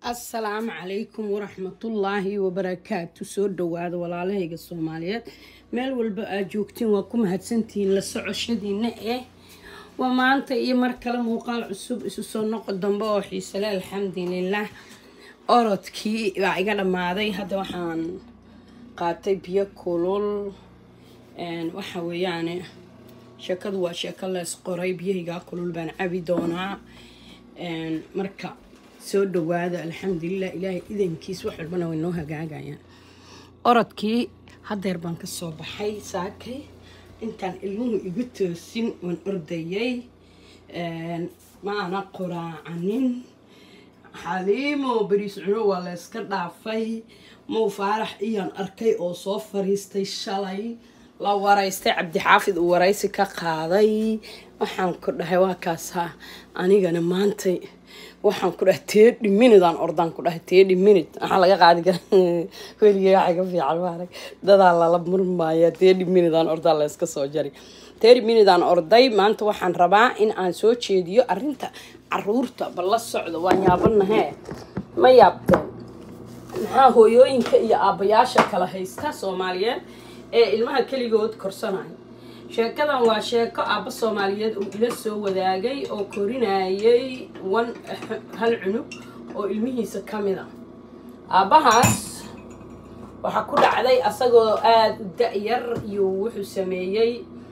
assalaamu calaykum waraxmatullaahi wabarakaatu soo dhawaada walaalahayga soomaaliyeed meel walba aad joogtiin waa ku mahadsantihiin la socoshadiina eh waa maanta iyo mar kale muuqaal cusub isu soo noqo dambe oo xiisale alxamdulilah orodkii baa iga dhammaaday hadda waxaan qaatay biyo kulul waxa weeyaane sheekadu waa sheeko lees qoray biyahaygaa kulul baan cabi doonaa marka soo dhawaada alxamdulilah ilaahay idankiis wax walbana way noo hagaagayaan orodkii hadeer baan kasoo baxay saakay intaan ilmuhu igu toosin waan ordayay maana qoraacanin xaliimo beriis cuno waa layska dhaafay mow faarax iyaan arkay oo soo fariistay shalay la waraystay cabdixaafid uu waraysi ka qaaday waxaan ku dhahay waa kaasaa anigana maantay waxaan ku dhahay teedhi minidaan ordaan ku dhahay teedhi minid waxaa laga qaadi kara weligay waxa ka fiican maarag dadaa lala murmaaya teedhi minidaan ordaa layska soo jari teedhi minidaan orday maanta waxaan rabaa in aan soo jeediyo arrinta caruurta bal la socdo waan yaabanahee ma yaabteen maxaa hooyooyinka iyo aabbayaasha kala haysta soomaaliyeed ee ilmaha keligood korsanaya sheekadan waa sheeko aabba soomaaliyeed uu ila soo wadaagay oo korinayay wan hal cunug oo ilmihiisa ka mid a aabbahaas waxaa ku dhacday asagoo aada u da-yar iyo wuxuu sameeyey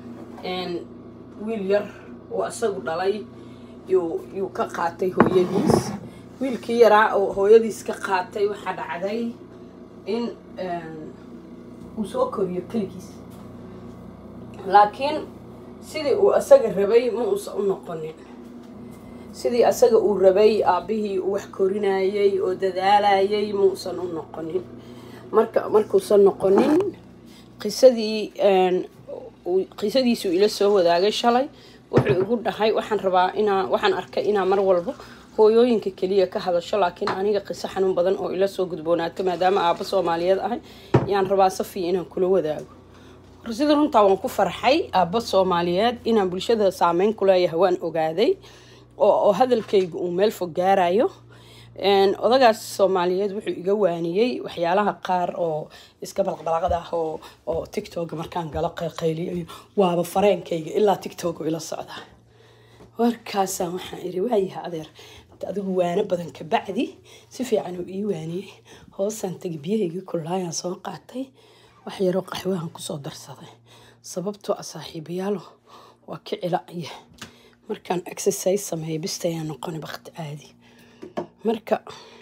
wiil yar oo isagu dhalay yuu ka qaatay hooyadiis wiilkii yaraa oo hooyadiis ka qaatay waxaa dhacday in uu soo koriyo keligiis laakiin sidii uu asaga rabay ma uusan u noqonin sidii asaga uu rabay aabbihii uu wax korinayay oo dadaalayay ma uusan u noqonin marka markuusan noqonin qisadii qisadiisuu ila soo wadaagay shalay wuxuu igu dhahay waxaan rabaa inaa waxaan arkay inaa mar walba hooyooyinka keliya ka hadasho laakiin aniga qiso xanuun badan oo ila soo gudboonaato maadaama aabba soomaaliyeed ahay yaan rabaa safiya inaan kula wadaago sida runtaa waan ku farxay aabba soomaaliyeed inaan bulshada saameyn ku leeyahay waan ogaaday oo hadalkayga uu meel fog gaarayo odagaas soomaaliyeed wuxuu iga waaniyey waxyaalaha qaar oo iska balqbalaqad ah oo oo tictoga markaan galo qayliyayo waaba fareenkayga ilaa tictoga ila socdaa warkaasaan waxaan iri waayaha adeer adigu waano badan ka bacdi si fiican uu ii waaniyey hoosaan tegi biyahayga kullaayaan soo qaatay wax yaroo qaxwahan kusoo darsaday sababtoo ah saaxiibayaalo waa ka cilacya markaan exercise sameeya bistayaa noqona bakti caadi marka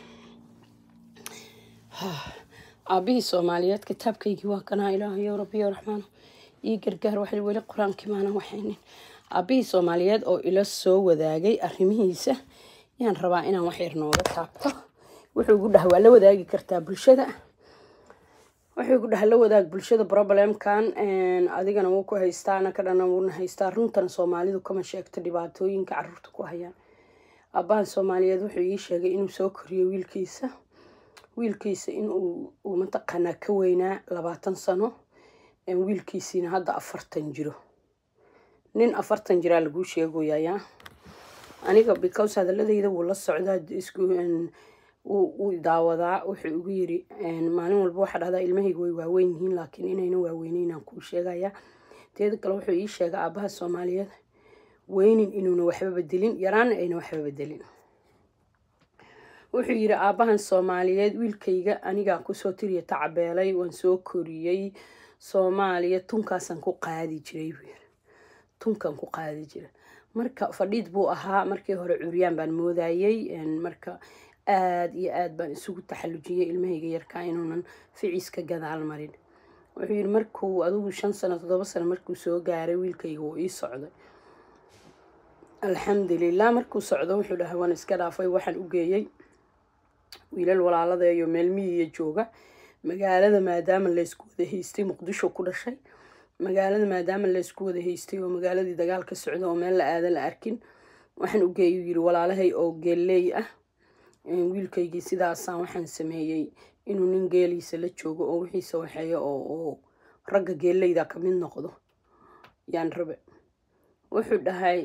aabihii soomaaliyeed kitaabkaygii waa kanaa ilaahayo rabbiyo raxmaano ii gargaar wax weli qur-aankii maanan waxaynin aabihii soomaaliyeed oo ila soo wadaagay arrimihiisa yaan rabaa inaan wax yar nooga taabto wuxuu igu dhaha waa la wadaagi kartaa bulshada wuxuu igu dhaha la wadaag bulshada problemkan adigana wuu ku haystaa anaka dhana wuuna haystaa runtan soomaalidu kama sheegto dhibaatooyinka caruurta ku hayaan aabbahan soomaaliyeed wuxuu ii sheegay inuu soo koriyo wiilkiisa wiilkiisa inuu uu mataqaanaa ka weynaa labaatan sano wiilkiisiina hadda afartan jiro nin afartan jiraa laguu sheegoyayaa aniga because hadaladayda wuu la socdaa isku wuu daawadaa wuxuu igu yiri maalin walba waxaa dhahdaa ilmahayga way waaweyn yihiin laakiin inayna waaweyneynaan kuu sheegaya teeda kale wuxuu ii sheegay aabbaha soomaaliyeed weynin inuuna waxba bedelin yaraana ayna waxba bedelin wuxuu yiri aabbahan soomaaliyeed wiilkayga anigaa kusoo tiriya tacabeelay waan soo koriyey soomaaliya tunkaasaan ku qaadi jiray buu yiri tunkan ku qaadi jira marka fadhiid buu ahaa markii hore curyaan baan moodayey marka aada iyo aada baan isugu taxallujiyey ilmahayga yarkaa inuunan ficiiska gadaal marin wuxuu yiri markuu adigu shan sano toddoba sano markuu soo gaaray wiilkayga wuu ii socday alxamdulilah markuu socdo wuxuu dhahay waan iska dhaafay waxaan u geeyey wiilal walaaladeeyo meel miyiya jooga magaalada maadaama laysku wada haystay muqdisho ku dhashay magaalada maadaama laysku wada haystay oo magaaladii dagaal ka socda oo meel la aada la arkin waxaan u geeyay yiri walaalahay oo geelleey ah wiilkaygii sidaasaan waxaan sameeyey inuu nin geeliisa la joogo oo wixiisa waxeeyo oo ragga geelleyda ka mid noqdo yaan rabe wuxuu dhahay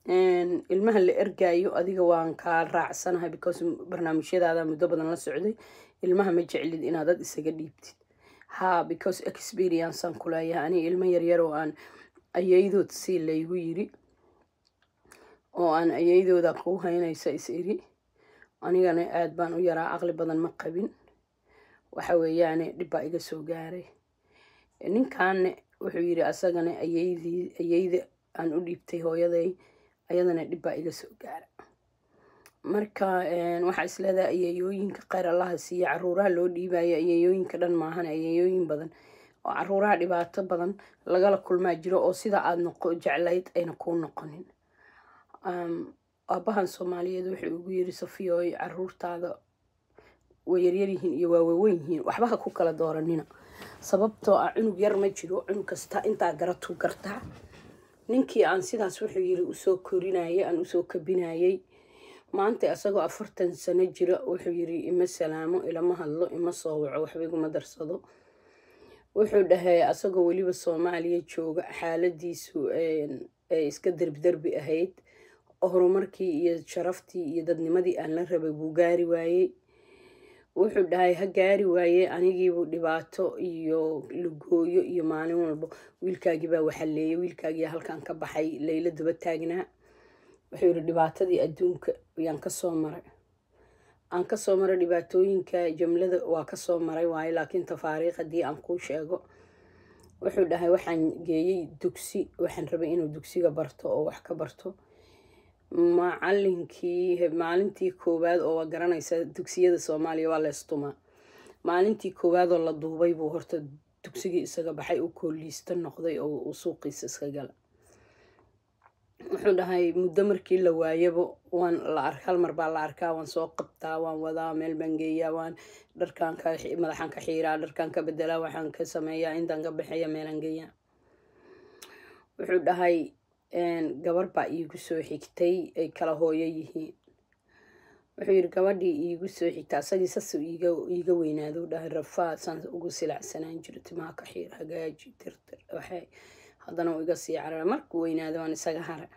ilmaha la ergayo adiga waan kaa raacsanahay because barnaamijyadaada muddo badan la socday ilmaha ma jeclid inaad dad isaga dhiibtid ha because experiencean kuleeyahay aniga ilmo yaryar oo aan ayaydood si laygu yiri oo aan ayaydooda kuu haynaysa is iri anigana aada baan u yaraa aqli badan ma qabin waxa weeyaane dhib baa iga soo gaaray ninkaanne wuxuu yiri asagana ayaydii ayayda aan u dhiibtay hooyaday ayadana dhib baa iga soo gaara marka waxaa isleedahay ayayooyinka kheyr allaha siiya caruuraha loo dhiibayo ayayooyinka dhan maahan ayayooyin badan oo caruuraha dhibaato badan lagala kulmaa jiro oo sida aada noqo jeclayd ayna kuu noqonin aabahan soomaaliyeed wuxuu ugu yiri safiyooy caruurtaada way yaryaryihiin iyo waa waaweyn yihiin waxba ha ku kala dooranina sababtoo ah cunug yar ma jiro cunug kasta intaa garatu gartaa ninkii aan sidaas wuxuu yiri usoo korinayay aan usoo kabinayay maanta isagoo afartan sano jira wuxuu yiri ima salaamo ilama hadlo ima soo waco waxba iguma darsado wuxuu dhahay asagoo weliba soomaaliya jooga xaaladiisu ay iska derbiderbi ahayd horumarkii iyo sharaftii iyo dadnimadii aan la rabay buu gaari waayey wuxuu dhahay ha gaari waaye anigiibuu dhibaato iyo lugooyo iyo maalin walba wiilkaagii baa waxaleeyay wiilkaagii halkan ka baxay layla daba taagnaa wuxuu yiri dhibaatadii adduunka yaan kasoo maray aan kasoo maray dhibaatooyinka jamlada waa kasoo maray waaye laakiin tafaariikh haddii aan kuu sheego wuxuu dhahay waxaan geeyey dugsi waxaan rabay inuu dugsiga barto oo wax ka barto macalinkii maalintii koowaad oo waa garanaysa dugsiyada soomaaliya waa leestumaa maalintii koowaad oo la duubay buu horta dugsigii isaga baxay u kooliista noqday oo uu suuqiisa iska gala wuxuu dhahay muddo markii la waayaba waan la ar hal mar baa la arkaa waan soo qabtaa waan wadaa meel baan geeyaa waan dharkaan ka madaxaan ka xiiraa dharkaan ka bedelaa waxaan ka sameeyaa intaan ka baxeeya meelaan geeyaa wuxuu dhahay gabar baa iigu soo xigtay ay kala hooyo yihiin wuxuu yiri gabadhii iigu soo xigta asagii sas iiga weynaado dhahay rafaa saan ugu silacsanaan jiro timaha ka xiir hagaaji tirtir waxay haddana uu iga sii carara markuu weynaado waan isaga hara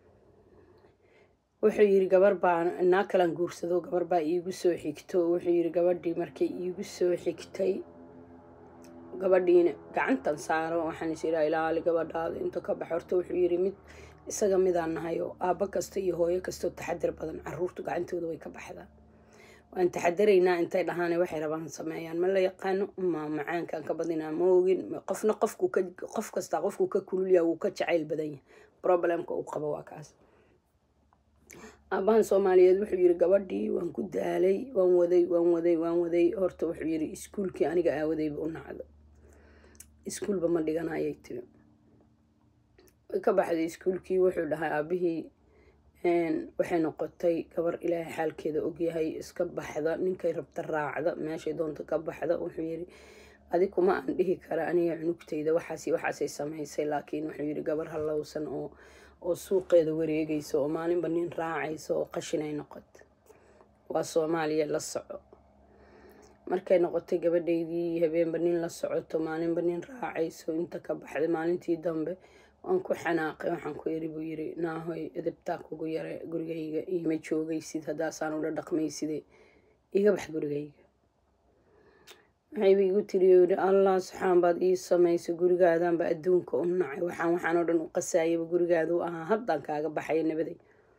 wuxuu yiri gabar baa naa kalan guursado gabar baa iigu soo xigto wuxuu yiri gabadhii markay iigu soo xigtay gabadhiina gacantan saaro waxaan is iraa ilaali gabadhaada inta ka bax horta wuxuu yiri mid isaga midaan nahay oo aabbo kasta iyo hooyo kastoo taxadir badan caruurtu gacantooda way ka baxdaa waan taxadaraynaa intay dhahaan waxay rabaan sameeyaan ma la yaqaano ma macaankan ka badinaa ma ogin qofna qofku qof kasta qofku ka kululyaa wuu ka jacayl badan yahay problemka uu qabo waa kaas aabahan soomaaliyeed wuxuu yiri gabadhii waan ku daalay waan waday waan waday waan waday horta wuxuu yiri iskuulkii aniga aawadayba u nacdo iskuulba ma dhiganayay tiri way ka baxday iskuulkii wuxuu dhahay aabihii waxay noqotay gabar ilaahay xaalkeeda ogyahay iska baxda ninkay rabta raacda meeshay doonta ka baxda wuxuu yiri adi kuma aan dhihi kara aniga cunugtayda waxaas waxaasay samaysay laakiin wuxuu yiri gabar hallowsan oo oo suuqeeda wareegaysa oo maalinba nin raacaysa oo qashinay noqota waa soomaaliya la soco markay noqotay gabadhaydii habeenba nin la socoto maalinba nin raacayso inta ka baxday maalintii dambe waan ku xanaaqay waxaan ku iri buu yiri naahoy edabtaa kugu yare gurigayga iima joogaysid haddaasaan ula dhaqmayside iga bax gurigayga waxayba igu tiri yiri allah saxaan baad ii samaysay gurigaadaanba adduunka u nacay waxaan waxaan oo dhan u qasayaba gurigaada u ahaa haddaan kaaga baxaya nabaday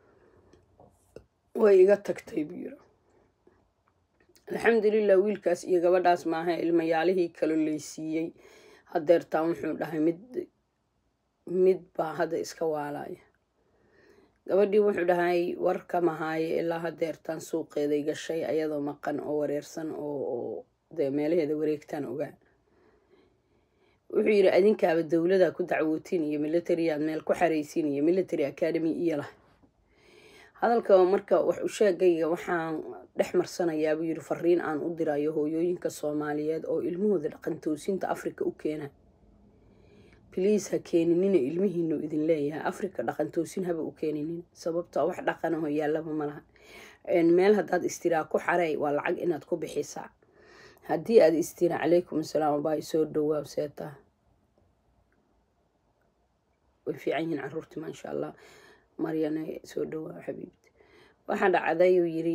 way iga tagtay buu yiri alxamdulilah wiilkaas iyo gabadhaas maaha ilmayaalihii kalo laysiiyey hadeertaan wuxuu dhahay mid mid baa hadda iska waalaya gabadhii wuxuu dhahay warka mahaaye ilaa hadeertaan suuqeeday gashay ayadoo maqan oo wareersan oo dee meelaheeda wareegtaan ogaa wuxuu yiri adinkaaba dowlada ku dacwootiin iyo military aad meel ku xaraysiin iyo military academy iyo lah hadalka marka wax u sheegayga waxaan dhex marsanayaa buu yiri fariin aan u dirayo hooyooyinka soomaaliyeed oo ilmahooda dhaqan toosinta africa u keena bliis ha keeninina ilmihiinu idin leeyahay africa dhaqan toosin haba u keeninin sababto wax dhaqanaho yaallaba malaha meel haddaad istiraa ku xarey waa lacag inaad ku bixisaa haddii aada istiraa calaykum asalaam baa isoo dhowaa seetaa way fiican yihiin caruurti maasha allah maryane soo dhowaa xabiibti waxaa dhacday uu yiri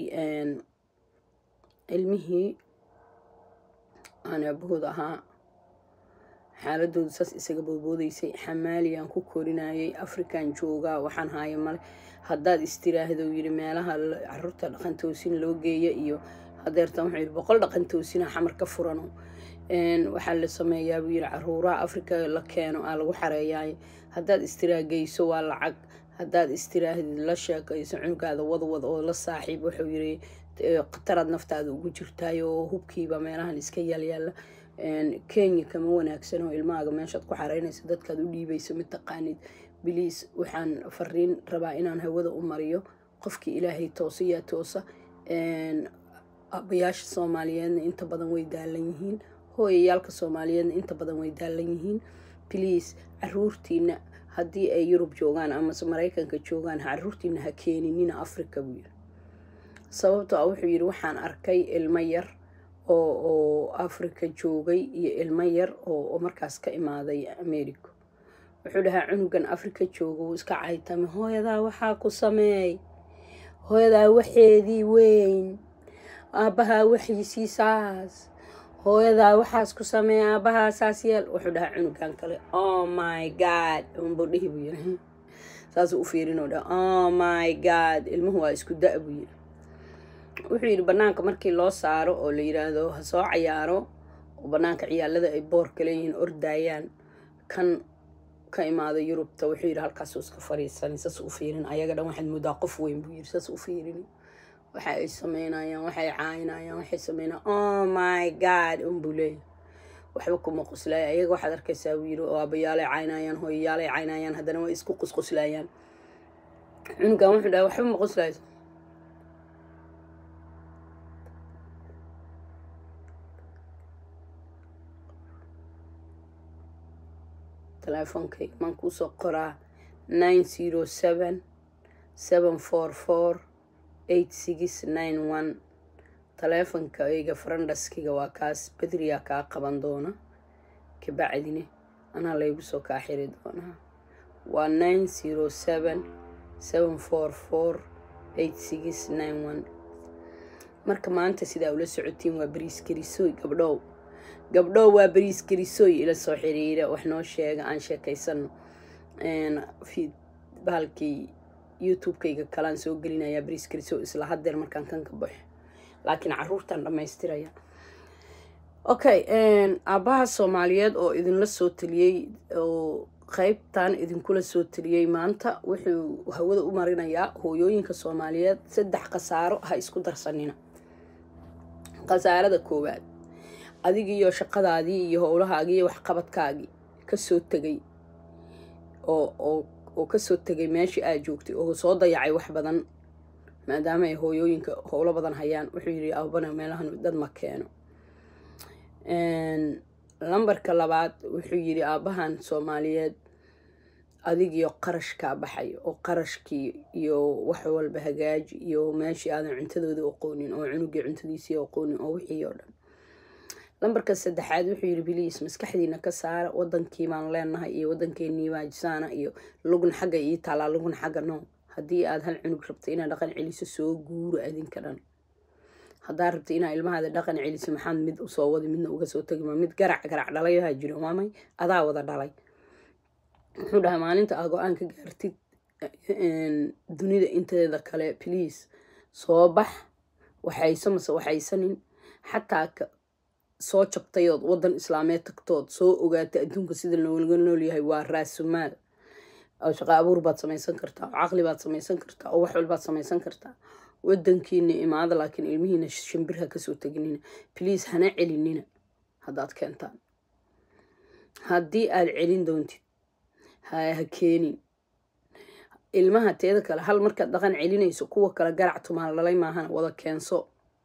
ilmihii aan aabahood ahaa xaaladoodu saas isaga boodboodaysay xamaaliyaan ku korinayay african joogaa waxaan haaya male haddaad istiraahdo yiri meelaha caruurta dhaqantoosin loo geeya iyo hadeertan wuxuu yiri boqol dhaqantoosina xamar ka furano waxaa la sameeyaa buu yiri caruuraha africa la keeno aa lagu xareeyaay haddaad istiraageyso waa lacag haddaad istiraahdi la sheekayso cunugaada wadwad oo la saaxiib wuxuu yiri khataraad naftaada ugu jirtaay oo hubkiiba meelahan iska yaalyaala kenya kama wanaagsan oo ilmahaaga meeshaad ku xareynaysa dadkaad u dhiibayso mid taqaanid biliis waxaan fariin rabaa inaan hawada u mariyo qofkii ilaahay toosa yaa toosa abayaasha soomaaliyeedna inta badan way daalan yihiin hooyayaalka soomaaliyeedna inta badan way daalan yihiin biliis caruurtiina haddii ay yurub joogaan amase maraykanka joogaan caruurtiina ha keeninina africa buu yiri sababto a wuxuu yiri waxaan arkay ilmo yar oo oo africa joogay iyo ilmo yar oo markaas ka imaaday america wuxuu dhahaa cunugan africa jooga wuu iska caytame hooyadaa waxaa ku sameey hooyadaa waxeedii weyn aabbahaa waxiisii saas hooyadaa waxaas ku sameey aabbahaa saas yeel wuxuu dhahaa cunugan kale oh my god unbuu dhihi buu yiri saasuu u fiirinoo dhaha oh my god ilmuhu waa isku da- buu yiri wuxuu yidhi banaanka markii loo saaro oo la yiraahdo ha soo cayaaro oo banaanka ciyaalada ay boorka leeyihiin ordaayaan kan ka imaada yurubta wuxuu yidhi halkaasuu iska fariisanay saas u fiirin ayaga dhan waxaad moodaa qof weyn buu yidhi saas u fiirin waxa ay sameynayaan waxay caayinayaan waxay sameynayaan oh my god unbuu leeyahy waxba kuma qoslaaya ayaga waxaad arkaysaa buu yidhi oo aabayaalay caynayaan hooyayaalay caynayaan haddana way isku qusquslayaan cunugan wuxuu dhahay waxba ma qoslayso teleefonkayga maan kuusoo qoraa nine zero seven seven four four eight six nine one taleefonkayga farandaskiga waa kaas bedriyaa kaa qaban doona kabacdine anaa laygu soo kaa xiri doonaa waa nine zero seven seven four four eight six nine one marka maanta sidaa ula socotiin waa bariis karisoy gabdhow gabdhow waa bariis karisoy ila soo xiriira wax noo sheega aan sheekaysano bahalkii youtube-kayga kalaan soo gelinayaa bariis karisoy isla hadeer markaan kan ka baxo laakiin caruurtaan dhammaystiraya okay aabbaha soomaaliyeed oo idinla soo taliyey oo qeybtan idinkula soo taliyey maanta wuxuu hawada u marinayaa hooyooyinka soomaaliyeed saddex khasaaro ha isku darsanina khasaarada koowaad adigiiyo shaqadaadii iyo howlahaagii iyo waxqabadkaagii kasoo tegay oo oo oo kasoo tegay meeshii aad joogtay oo soo dayacay wax badan maadaama ay hooyooyinka howlo badan hayaan wuxuu yidhi aabana meelahan dad ma keeno lambarka labaad wuxuu yidhi aabbahan soomaaliyeed adigiyo qarashkaa baxay oo qarashkii iyo wax walba hagaaji iyo meeshii aadan cuntadoodii aqoonin oo cunugii cuntadiisii aqoonin oo wixii oo dhan lambarka saddexaad wuxuu yidhi biliis maskaxdiina ka saara wadankii baan leenahay iyo wadankeenii baajisaana iyo lugna xagga ii taalaa lugna xagga no haddii aad hal cunug rabta inaad dhaqan celiso soo guuro adinka dhan haddaa rabta inaa ilmahaada dhaqan celiso maxaad mid usoo wadi midna uga soo tegi ma mid garac garac dhalayahaa jiro maamay adaa wada dhalay wuxuu dhahay maalinta aa go-aan ka gaartid dunida inteeda kale please soo bax waxayso mase waxaysanin xataa soo jabtayood wadan islaameed tagtood soo ogaata adduunka sida looga noolyahay waa raasumaal oo shaqo abuur baad samaysan kartaa oo caqli baad samaysan kartaa oo wax walbaad samaysan kartaa wadankiina imaada laakiin ilmihiina shimbir ha kasoo teginina bliis hana celinina haddaad keentaan haddii aad celin doontid ha keenin ilmaha teeda kale hal markaad dhaqan celinayso kuwa kale garac tumaal dhalay maahan wada keenso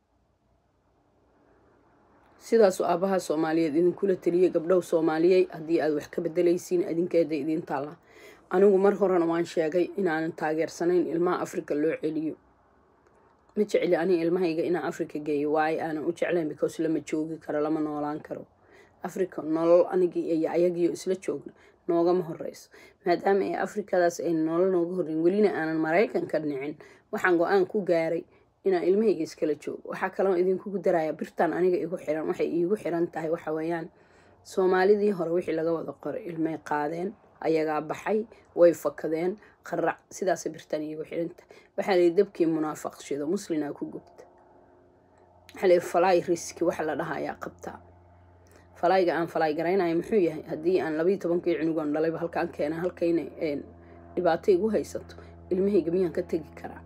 sidaasuu aabaha soomaaliyeed idinkula taliyay gabdhow soomaaliyey haddii aad wax ka bedelaysiin adinkeeda idiin taalla anigu mar horena waan sheegay inaanan taageersanayn ilmaha africa loo celiyo ma jecli ani ilmahayga inaan africa geeyo waayo aanan u jeclayn because lama joogi karo lama noolaan karo africa nolol anigii iyo ayagiio isla joogna noogama horeyso maadaama ay afrikadaas ay nolol nooga horreyn welina aanan maraykan ka dhicin waxaan go-aan ku gaaray inaan ilmahayga iskala joogo waxaa kaloo idinkugu daraya birtan aniga igu xiran waxay iigu xiran tahay waxa weeyaan soomaalidii hore wixii laga wada qoray ilmay qaadeen ayagaa baxay way fakadeen qarac sidaasay birtan iigu xirantahay waxaa layihi dabkii munaafaqshido muslinaa ku gubta waxaa layihi falaay riski waxa la dhaha ayaa qabtaa falayga aan falay garaynayo muxuu yahay haddii aan labayo tobankii cunugan dhalayba halkaan keena halkayna dhibaato igu haysato ilmahayga miyaan ka tegi karaa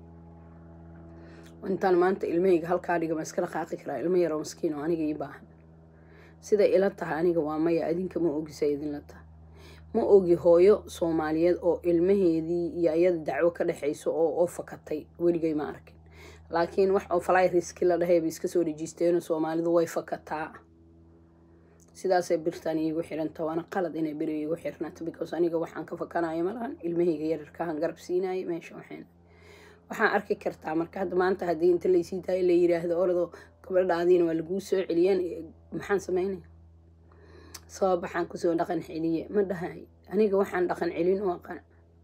intaan maanta ilmahayga halkaa dhiga ma iska dhaqaaqi karaa ilmo yaroo maskiin oo aniga ii baahan siday ila tahay aniga waa maya adinka ma ogisa idinla tahay ma ogi hooyo soomaaliyeed oo ilmaheedii iyo ayada dacwo ka dhexayso oo oo fakatay weligay ma arkin laakiin wax oo falay riski la dhahayba iska soo dhejiisteeno soomaalidu way fakataa sidaasay birtan iigu xiranta waana qalad inay beri iigu xirnato because aniga waxaan ka fakanayo malahan ilmahayga yararkahan garab siinaya meesha waxayna waxaan arki kartaa marka hadda maanta haddii inta laysii daayo la yiraahdo orado gabadhaadiina waa laguu soo celiyeen maxaan sameynaya sabab waxaan kusoo dhaqan celiye ma dhahay aniga waxaan dhaqan celin u aqan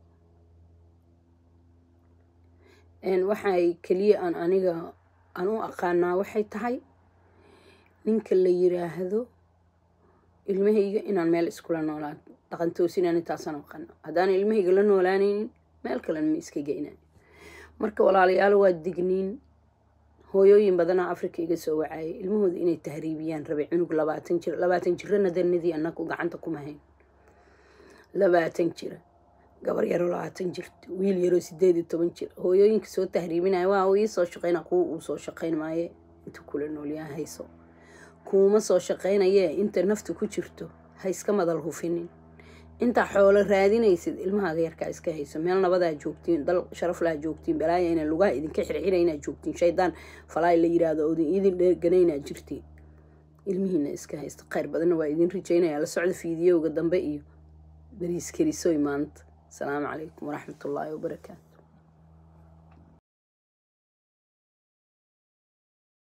waxay keliya aan aniga aan u aqaanaa waxay tahay ninka la yiraahdo ilmahayga inaan meel iskula noolaan dhaqan toosinaan intaasaan aqana haddaan ilmahayga la noolaanaynin meel kalen ma iska geynayo marka walaalayaal waa digniin hooyooyin badanaa africa iga soo wacayay ilmahooda inay tahriibiyaan rabay cunug labaatan jir labaatan jirana danadii anaku gacanta kuma hayn labaatan jira gabar yaroo labaatan jirta wiil yaroo sideed iyo toban jir hooyooyinka soo tahriibinaya waa ii soo shaqeyna kuwa uu soo shaqeyn maaye inta kula noolyaha hayso kuuma soo shaqeynayee inta nafta ku jirto ha iska madal hufinin intaa xoolo raadinaysid ilmahaaga yarkaa iska hayso meel nabadaa joogtiin dal sharaflaa joogtiin balaaya ina lugaha idinka xirxira inaad joogtiin shaydaan falaay la yiraahdo odin idin dheerganaynaad jirtiin ilmihiina iska haysto kheyr badanna waa idin rajaynaya la socda fiidiyowga dambe iyo bariis karisoy maanta asalaamu calaykum waraxmatullaahi wabarakaatu